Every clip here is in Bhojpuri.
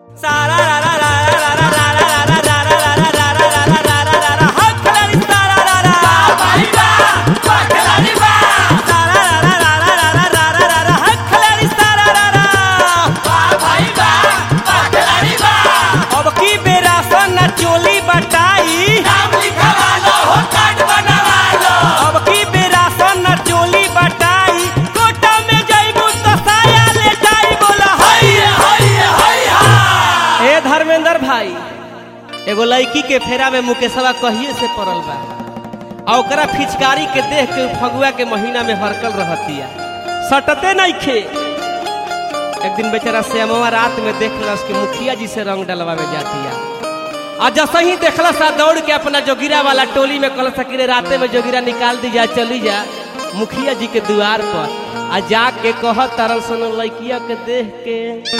अब की बेरा सन चोली बटाई अब की बेरा सन चोली बटाई कोटा में जइबू तो साया ले जाई बोला ए धर्मेंद्र भाई एगो लड़की के फेरा में मुकेशवा कहिए से पड़ल बा आ ओकरा फिचकारी के देख के उ फगुआ के महीना में हरकल रहतिया सटते नहीं खे एक दिन बेचारा श्यामवा रात में देख उसके मुखिया जी से रंग डलवावे जातिया आ जैसे ही देखला सा दौड़ के अपना जोगिरा वाला टोली में कल सकिरे राते में जोगिरा निकाल दी जा चली जा मुखिया जी के द्वार पर आ जाके कह तरल सन लड़किया के देख के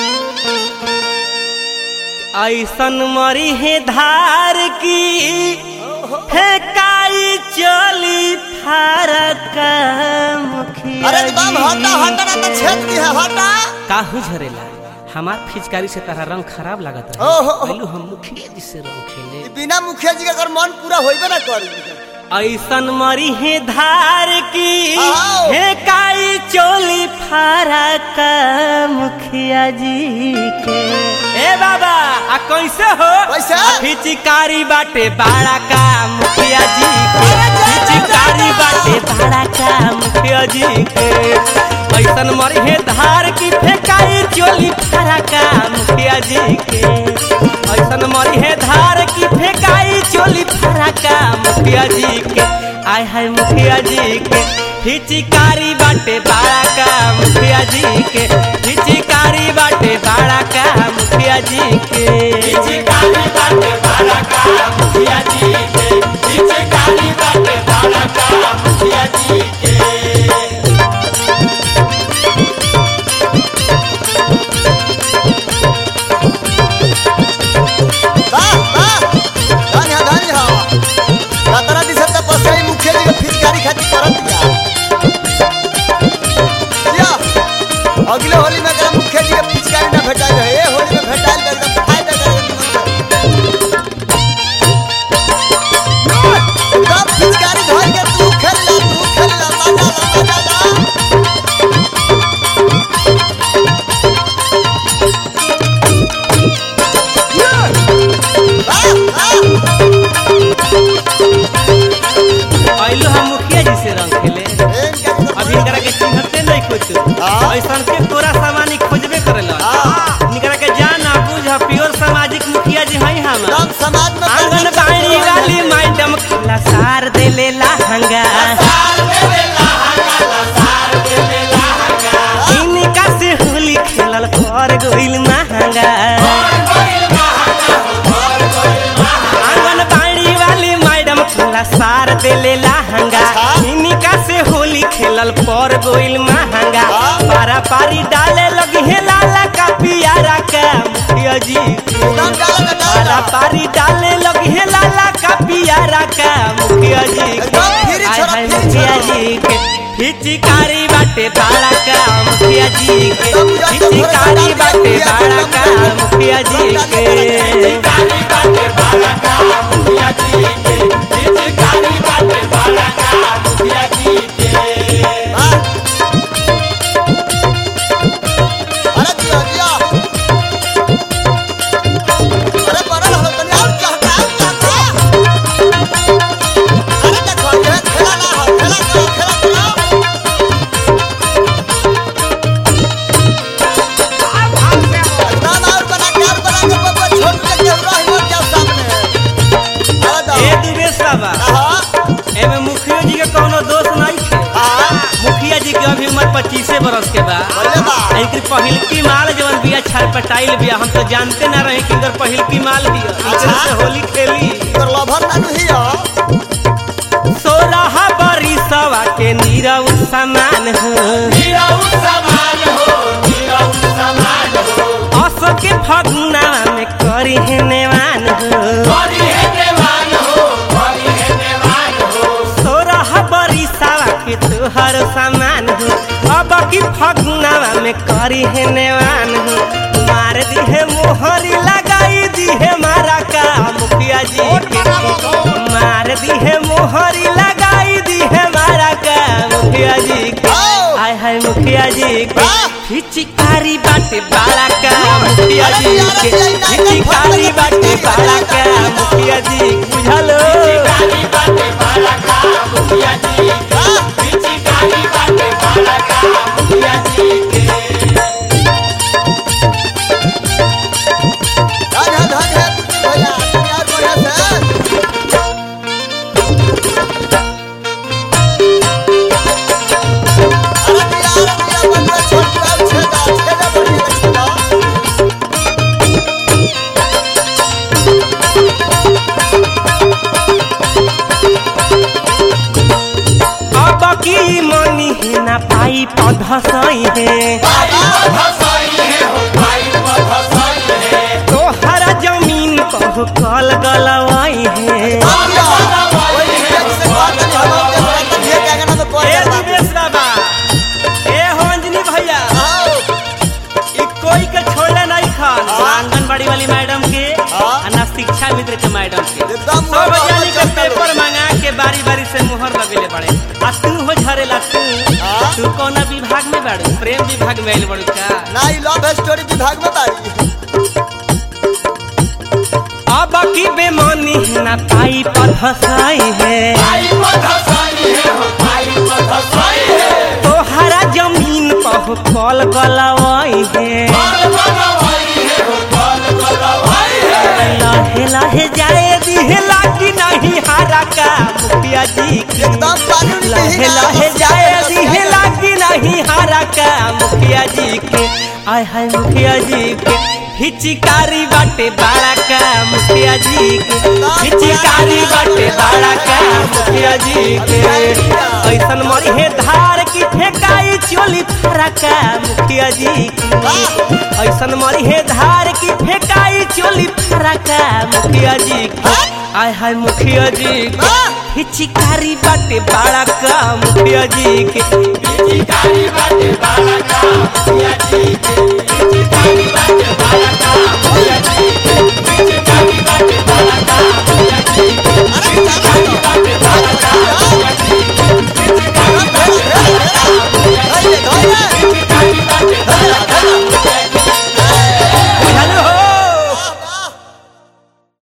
ऐसन मरी है धार की है काई चली फारक मुखिया अरे बाब हटा हटा ना तो छेद दी है हटा काहू झरेला हमार फिचकारी से तारा रंग खराब लागत ओहो, रहे ओहो। पहलू हम मुखिया जी से रंग खेले ई बिना मुखिया जी के अगर मन पूरा होइबे ना करी ऐसन मरी है धार की आओ। हे काई चोली फारक मुखिया जी के ए बाबा आ कैसे हो कैसे? आ फिचकारी बाटे बाड़ा का मुखिया जी के अरे जा, जा, फिचकारी जा, जा। बाटे बाड़ा का मुखिया जी के ऐसन मरी है धार की फेकाई चोली फारका मुखिया जी के ऐसन मरी है धार की फेकाई चोली फराका मुखिया जी के आय हाय मुखिया जी के हिचिकारी बाटे बाड़ा का मुखिया जी के हिचिकारी बाटे बाड़ा का मुखिया जी के हिचिकारी बाटे बाड़ा का मुखिया जी के हिचिकारी बाटे बाड़ा का मुखिया जी के वाह वाह धान है धान है खतरा दिस त पसई मुखिया जी के फिचकारी खाती करत दिया या अगले होली में अगर मुखिया जी के फिचकारी ना भेटाई रहे ए होली में भेटाई कर एकदम फायदा कर एकदम फिचकारी धोई के तू खेल ला तू खेल ला मजा ला मजा ला वाह वाह आइलो हम मुखिया जी से रंग खेले अभी इनकरा के चिन्हते नहीं कुछ हाँ। ऐसन के तोरा सामानी खोजबे करेला हाँ। इनकरा के जाना बुझ प्योर सामाजिक मुखिया जी हई हम एकदम समाज में आंगन बाड़ी वाली मैडम खुला सार देले लहंगा इनका से होली खेलल कर गइल महंगा आंगन बाड़ी वाली मैडम खुला सार देले लहंगा इनका से होली खेलल पर गइल महंगा पारा पारी डाले लगी है लाला का पियारा का मुखिया जी एकदम डाला का पारा डाला पारी डाले लगी है लाला का पियारा का मुखिया जी के एकदम फिर आय छोड़ा, हाय फिर मुखिया छोड़ा। जी के हिचिकारी बाटे बाड़ा का मुखिया जी के एकदम बुझा के हिचिकारी थोड़ा बाटे सा बाड़ा का डाल दिया, मुखिया जी एकदम के डाल दिया। वाह। अरे दिया, दिया। अरे बड़ा रहो, तनी और चहका, और चहका। अरे देखो, ये खेला ना हो, खेला करो, खेला करो। एकदम और बना के, और बना के, बब्बा छोट के केहू रही मत जाओ सामने। अरे दो। ए दुबेश बाबा हाँ, एमे मुखिया जी के कोनो दोष नहीं है हाँ, मुखिया जी के अभी उम्र पच्चीसे बरस के बा बोले बा। इनकी पहिलकी माल जवन बिया छटपटाइल बिया हम तो जानते ना रहे कि इनकर पहिलकी माल बिया इनकरे अच्छा। से होली खेली तोर लभर नानू ही हो। सोलह बरिसवा के नीरव समान हो अस के फगुना में करी है नेवान हो सोलह बरिसवा के तोहर समान हो अब की फगुना में करी है नेवान हो मार दी है मोहरी मार दी है मोहरी लगाई दी है मारा का मुखिया जी के आओ। आय हाय मुखिया जी के वाह। फिचिकारी बाटे बाड़ा का मुखिया अरे जी यार, के अरे यार, नाइट फिचिकारी में बाटे फिचिकारी बाड़ा का बाटे मुखिया जी बुझलो धन है धन है भैया यार बढ़िया से अरे दिया अरे दिया बंदा छोटा छेदा छेदा बढ़िया छेदा अब की मनी है ना पाई पौधा सही है तोहरा जमीन पर कल गलवाई है ए दिनेश बाबा ए हो अंजनी भैया ई कोई के छोड़ले नहीं खान हाँ। आंगनबाड़ी वाली मैडम के हाँ। आ ना शिक्षा मित्र के मैडम के एकदम सब मोबाइल जानी के चल चल। पेपर मंगा के बारी बारी से मुहर लगेले बड़े आ तू हो झरेला तू हाँ। तू कौन विभाग में बाड़ू प्रेम विभाग में आइल बड़ू का विभाग में बारी अब की बेमानी ना पाई पधसाई है तोहरा जमीन पर कल गलवाई है लहे लहे जाए दिहला कि नहीं हारा का मुखिया जी की एकदम पानी लहे लहे जाए दिहला कि नहीं हारा का मुखिया जी के आय हाय मुखिया जी के हिचिकारी बाटे बाड़ा का मुखिया जी के हिचिकारी बाटे बाड़ा का मुखिया जी के ऐसन मरी है धार की फेंकाई चोली फरा का मुखिया जी की ऐसन मरी है धार की फेंकाई चोली फरा का मुखिया जी की आय हाय मुखिया जी के हिचिकारी बाटे बाड़ा का मुखिया जी के